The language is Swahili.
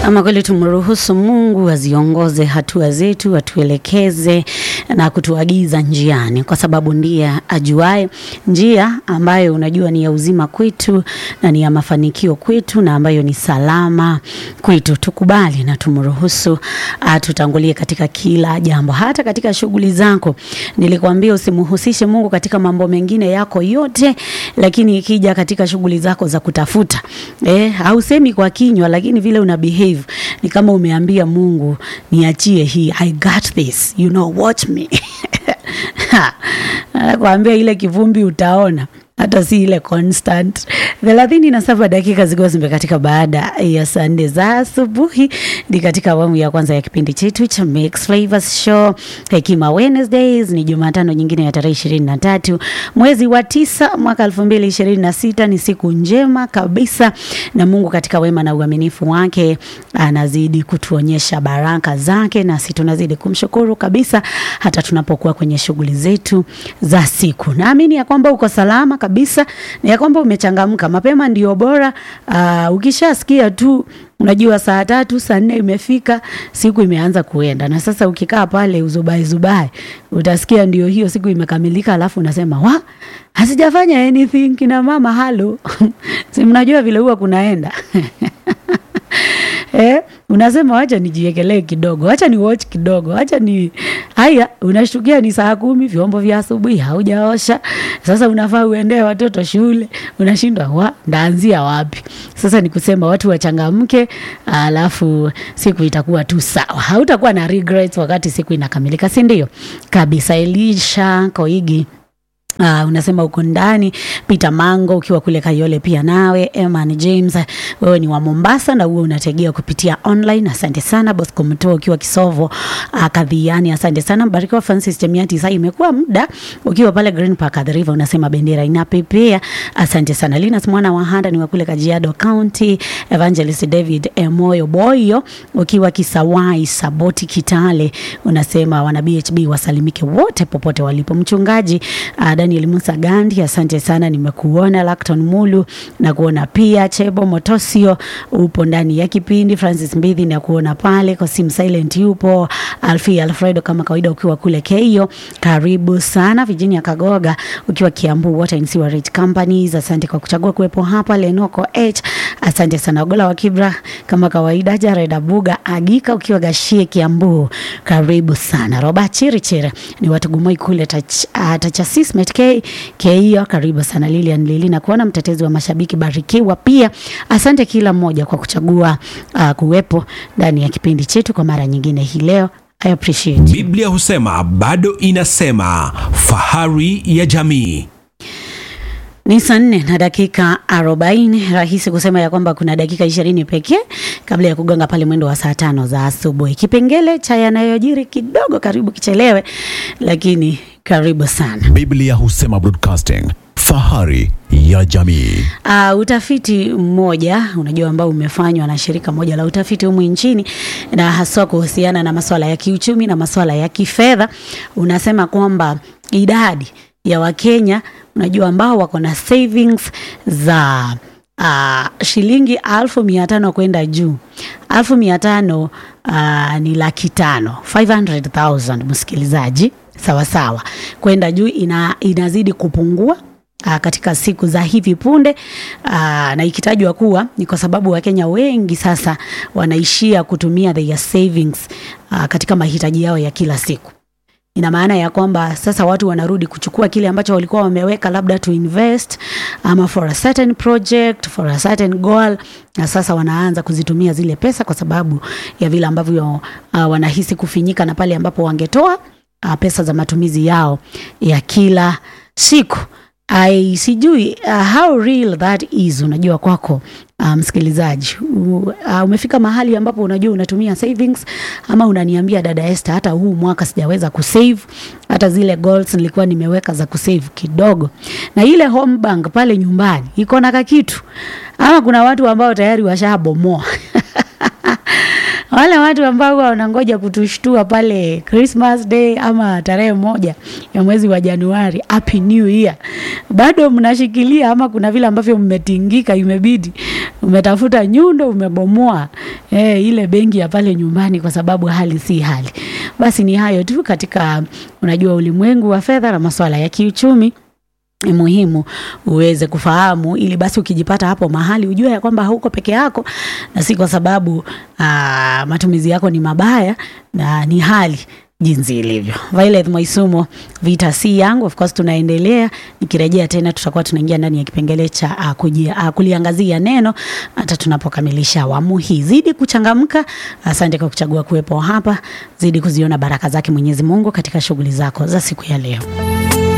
Ama kweli tumruhusu Mungu aziongoze hatua zetu, atuelekeze na kutuagiza njiani, kwa sababu ndiye ajuae njia ambayo unajua ni ya uzima kwetu na ni ya mafanikio kwetu na ambayo ni salama kwetu. Tukubali na tumruhusu atutangulie katika kila jambo, hata katika shughuli zako. Nilikwambia usimhusishe Mungu katika mambo mengine yako yote, lakini ikija katika shughuli zako za kutafuta eh, hausemi kwa kinywa, lakini vile una behave ni kama umeambia Mungu niachie hii, I got this, you know, watch me nakwambia ile kivumbi utaona hata si ile constant. thelathini na saba dakika zikiwa zimekatika baada ya saa nne za asubuhi, ni katika awamu ya kwanza ya kipindi chetu cha Mix Flavors Show Hekima Wednesdays. Ni Jumatano nyingine ya tarehe ishirini na tatu mwezi wa tisa mwaka elfu mbili ishirini na sita. Ni siku njema kabisa, na Mungu katika wema na uaminifu wake anazidi kutuonyesha baraka zake, nasi tunazidi kumshukuru kabisa, hata tunapokuwa kwenye shughuli zetu za siku. Naamini ya kwamba uko salama kabisa na ya kwamba umechangamka. Mapema ndio bora. Uh, ukishasikia tu unajua saa tatu saa nne imefika, siku imeanza kuenda, na sasa ukikaa pale uzubai zubai, utasikia ndio hiyo siku imekamilika, alafu unasema wa hasijafanya anything. Kina mama halo si mnajua vile huwa kunaenda Eh, unasema wacha nijiekelee kidogo, wacha ni watch kidogo, wacha ni haya. Unashtukia ni saa kumi, vyombo vya asubuhi haujaosha. Sasa unafaa uendee watoto shule, unashindwa wa ndaanzia wapi? Sasa ni kusema watu wachangamke, alafu siku itakuwa tu sawa, hautakuwa na regrets wakati siku inakamilika, si ndio? Kabisa. Elisha Koigi Uh, unasema uko ndani. Peter Mango ukiwa kule Kayole, pia nawe. Eman James wewe ni wa Mombasa na huo unategea kupitia online, asante sana. Bosco Mto ukiwa Kisovo uh, Kadhiani, asante sana. Mbarikiwa Francis Chemiati, sasa imekuwa muda ukiwa pale Green Park at the River, unasema bendera inapepea, asante sana. Linus mwana wa Handa ni wa kule Kajiado County. Evangelist David Emoyo Boyo ukiwa Kisawai Saboti Kitale, unasema wana BHB wasalimike wote popote walipo. Mchungaji uh, Daniel Musa Gandi, asante sana, nimekuona. Lacton Mulu na kuona pia. Chebo Motosio upo ndani ya kipindi. Francis Mbithi na kuona pale. Kosim Silent yupo. Alfi Alfredo kama kawaida ukiwa kule Keio, karibu sana. Virginia Kagoga ukiwa Kiambu Water and Sewerage Companies, asante kwa kuchagua kuwepo hapa. Lenoko H, asante sana. Ogola wa Kibra kama kawaida. Jared Abuga Agika ukiwa Gashie Kiambu, karibu sana. Robert Chirichiri ni watu gumoi kule tach, uh, Tachasis K Keio, karibu sana. Lilian Lili na kuona mtetezi wa mashabiki barikiwa pia, asante kila mmoja kwa kuchagua uh, kuwepo ndani ya kipindi chetu kwa mara nyingine hii leo. I appreciate. Biblia husema bado inasema, fahari ya jamii. Ni saa nne na dakika arobaini. Rahisi kusema ya kwamba kuna dakika ishirini pekee kabla ya kugonga pale mwendo wa saa tano za asubuhi. Kipengele cha yanayojiri kidogo, karibu kichelewe, lakini karibu sana. Biblia husema broadcasting, fahari ya jamii. Uh, utafiti mmoja unajua ambao umefanywa na shirika moja la utafiti humu nchini na haswa kuhusiana na masuala ya kiuchumi na masuala ya kifedha unasema kwamba idadi ya Wakenya unajua ambao wako na savings za uh, shilingi alfu mia tano kwenda juu. Alfu mia tano uh, ni laki tano 500,000 msikilizaji, sawa sawa, kwenda juu ina, inazidi kupungua Uh, katika siku za hivi punde uh, na ikitajwa kuwa ni kwa sababu Wakenya wengi sasa wanaishia kutumia their savings uh, katika mahitaji yao ya kila siku. Ina maana ya kwamba sasa watu wanarudi kuchukua kile ambacho walikuwa wameweka labda to invest ama for a certain project, for a certain goal, na sasa wanaanza kuzitumia zile pesa kwa sababu ya vile ambavyo uh, wanahisi kufinyika na pale ambapo wangetoa uh, pesa za matumizi yao ya kila siku. I sijui uh, how real that is. Unajua kwako uh, msikilizaji uh, umefika mahali ambapo unajua unatumia savings ama unaniambia dada Esther, hata huu mwaka sijaweza kusave, hata zile goals nilikuwa nimeweka za kusave kidogo, na ile home bank pale nyumbani iko na kakitu, ama kuna watu ambao tayari washabomoa wale watu ambao huwa wanangoja kutushtua pale Christmas Day ama tarehe moja ya mwezi wa Januari, happy new year, bado mnashikilia ama kuna vile ambavyo mmetingika, imebidi umetafuta nyundo, umebomoa eh, ile benki ya pale nyumbani, kwa sababu hali si hali. Basi ni hayo tu katika, unajua, ulimwengu wa fedha na masuala ya kiuchumi ni muhimu uweze kufahamu ili basi ukijipata hapo mahali ujue ya kwamba hauko peke yako, na si kwa sababu aa, matumizi yako ni mabaya, na ni hali jinsi ilivyo. Violet Mwaisumo, vita si yangu. Of course tunaendelea, nikirejea tena tutakuwa tunaingia ndani ya kipengele cha uh, kujia, uh, kuliangazia neno hata tunapokamilisha awamu hii. Zidi kuchangamka. Asante kwa kuchagua kuwepo hapa, zidi kuziona baraka zake Mwenyezi Mungu katika shughuli zako za siku ya leo.